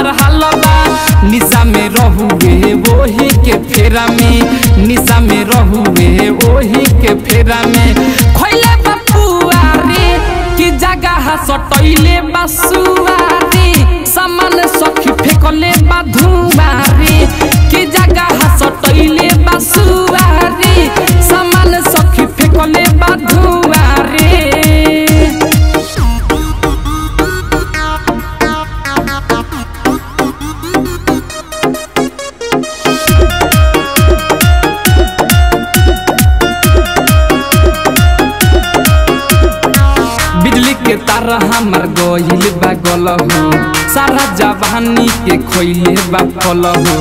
हलबा निशा में रहुए वही के फेरा में निशा में रहुए वही के फेरा में खोइले बपुआ रे कि जगह सटैले बसुआ रे सामान सखी फेकले बधुआ रे कि जगह सटैले बसुआ रे सामान सखी फेकले बधुआ रे बिजली के तार हमर गइल बा गल हो सारा जवानी के खोइले बा फल हो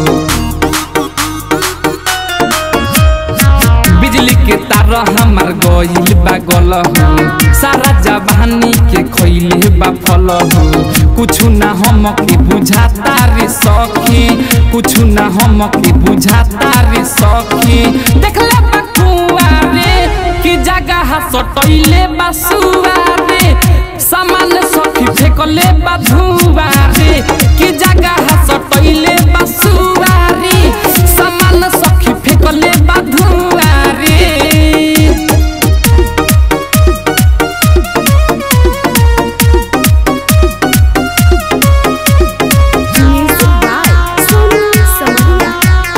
बिजली के तार हमर गइल बा गल हो सारा जवानी के खोइले बा फल हो कुछु ना हम के बुझाता रे सखी कुछु ना हम के बुझाता रे सखी देखले बा कुआ रे कि जगह सटैले बसुआ रे सामान सखी फेकले बधुआ रे कि जगह सटैले बसुआ रे सामान सखी फेकले बधुआ रे Music by Sonu Samia.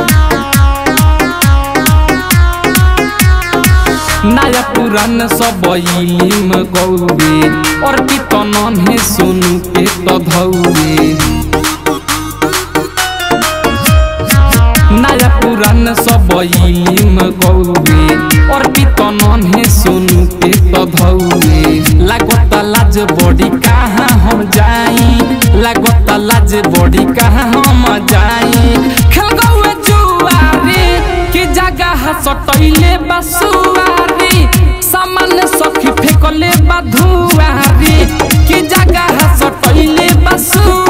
नया पुरान सब इलिम गौरे और कितन है सोनू के तो धौरे नया पुरान सब इलिम गौरे और कितन है सोनू के तो धौरे लागत लाज बड़ी कहाँ हम जाई लागत लाज बड़ी कहाँ हम जाई खेल गौए जुआ रे कि जगह सटैले बसुआ रे सामान सखी फेकले बधुआ रे कि जगह सटैले बसुआ